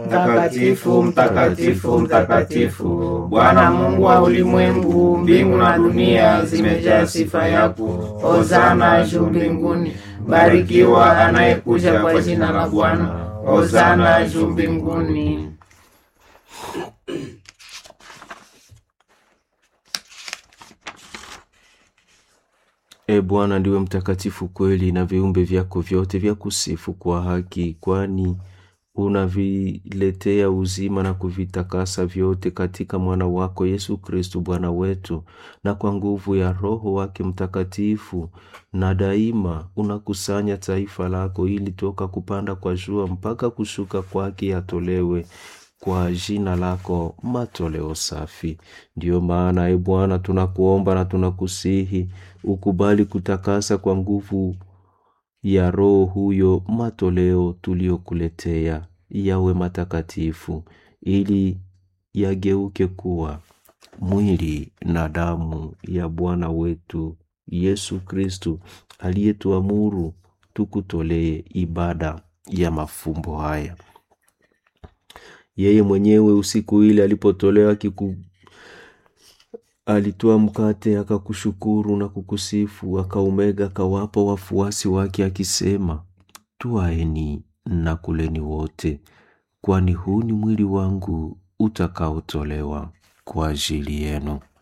Mtakatifu, mtakatifu, mtakatifu, Bwana Mungu wa ulimwengu, mbingu na dunia zimejaa sifa yako. Hosana juu mbinguni. Barikiwa anayekuja kwa jina la Bwana. Hosana juu mbinguni. E Bwana, ndiwe mtakatifu kweli, na viumbe vyako vyote vya kusifu kwa haki, kwani unaviletea uzima na kuvitakasa vyote katika mwana wako Yesu Kristu Bwana wetu, na kwa nguvu ya Roho wake Mtakatifu, na daima unakusanya taifa lako, ili toka kupanda kwa jua mpaka kushuka kwake yatolewe kwa jina lako matoleo safi. Ndiyo maana e Bwana, tunakuomba na tunakusihi ukubali kutakasa kwa nguvu ya Roho huyo matoleo tuliyokuletea yawe matakatifu, ili yageuke kuwa mwili na damu ya Bwana wetu Yesu Kristu, aliyetuamuru tukutolee ibada ya mafumbo haya. Yeye mwenyewe usiku ile alipotolewa kiku alitoa mkate akakushukuru na kukusifu, akaumega akawapa wafuasi wake akisema, twaeni na kuleni wote, kwani huu ni mwili wangu utakaotolewa kwa ajili yenu.